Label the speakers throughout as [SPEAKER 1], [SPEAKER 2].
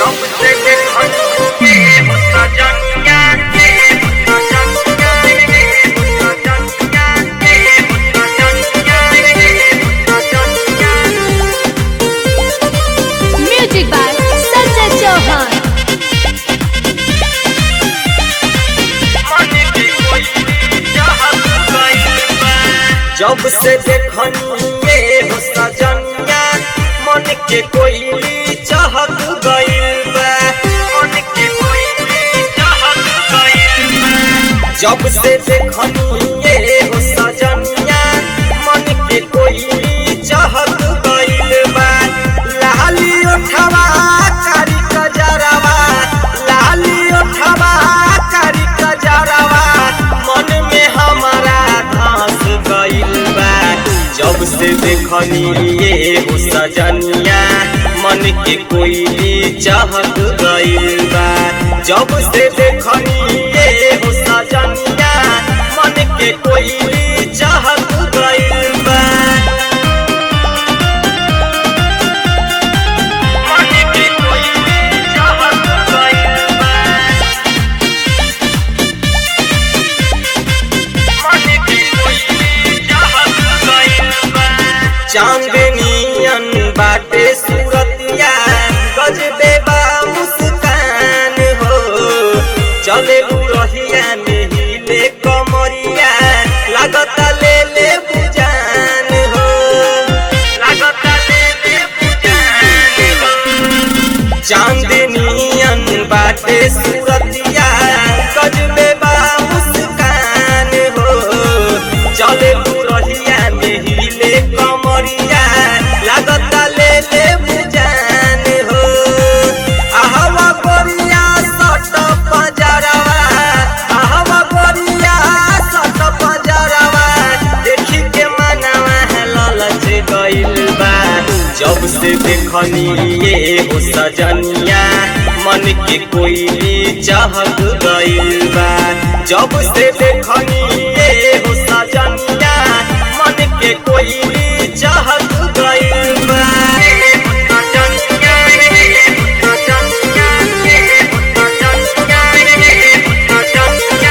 [SPEAKER 1] सबसे देखनिए हो सजनिया के हो सजनिया के हो सजनिया के हो सजनिया के हो सजनिया
[SPEAKER 2] Music by Sanjay Chauhan.
[SPEAKER 1] मन के कोई चाहत गइल बा जब से देखनिए हो सजनिया मन के कोई चाहत गइल बा मन के कोई चाहत गइल बा जब से देखनिए हो सजनिया मन के कोई चाहत गइल बा लाली ओठवा कारी कजरवा लाली ओठवा कारी कजरवा मन में हमारा घास गइल बा जब से देखनिए हो सजनिया मन के कोई चाहत गइल बा जब से देखनिए हो सजनिया मन के कोई चाहत गइल बा मन के कोई चाहत गइल बा मन के कोई चाहत गइल बा चांदनियन बाटे सूरतिया गजबे बा मुस्कान हो चले रहिया में हिले कमरिया लागता ले ले बुजान हो लागता ले ले बुजान हो चांदनियन बाटे सूरतिया गजबे बा मुस्कान हो चले रहिया में हिले कमरिया लागता ले ले बुजान हो आहवा गोरिया सट पजरवा आहवा गोरिया सट पजरवा देखी के मनवा ललच गइल बा जब से देखनिए हो सजनिया मन के कोई चाहत गइल बा जब से देखनिए हो सजनिया मन के कोई चाहत गइल बा सजनिया सजनिया सजनिया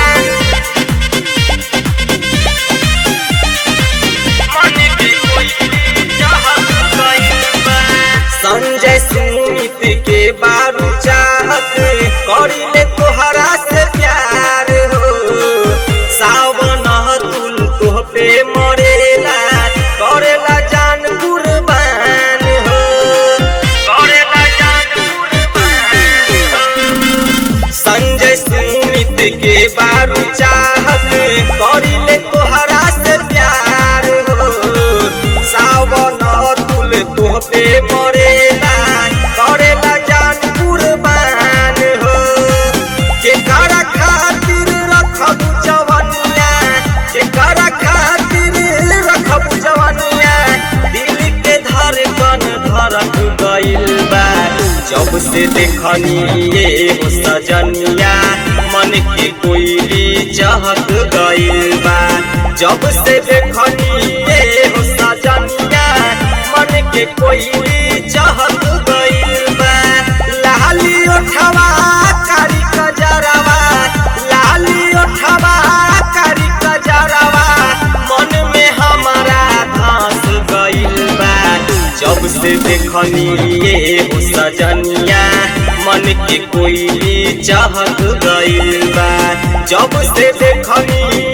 [SPEAKER 1] मन के कोई चाहत गइल बा संजय सुमित के बारू चाहत करिले तोहरा से प्यार हो सावन तुल तोह पे मरेला करेला जान कुर्बान हो करेला जान कुर्बान हो संजय सुमित के बारू चाहत करिले तोहरा से प्यार हो सावन तुल तोह पे मरेला करेला जान कुर्बान हो के करा खातिर रखब जवनिया के करा खातिर रखब जवनिया दिल के धड़कन धड़क गइल बा जब से देखनिए हो सजनिया मन के कोई चाहत गइल बा जब से देखनिए हो सजनिया मन के कोई चाहत गइल बा लाली ओठवा कारी कजरवा लाली ओठवा कारी कजरवा मन में हमारा घास गइल बा जब से देखनिए हो सजनिया मन के कोई चाहत गइल बा जब से देखनिए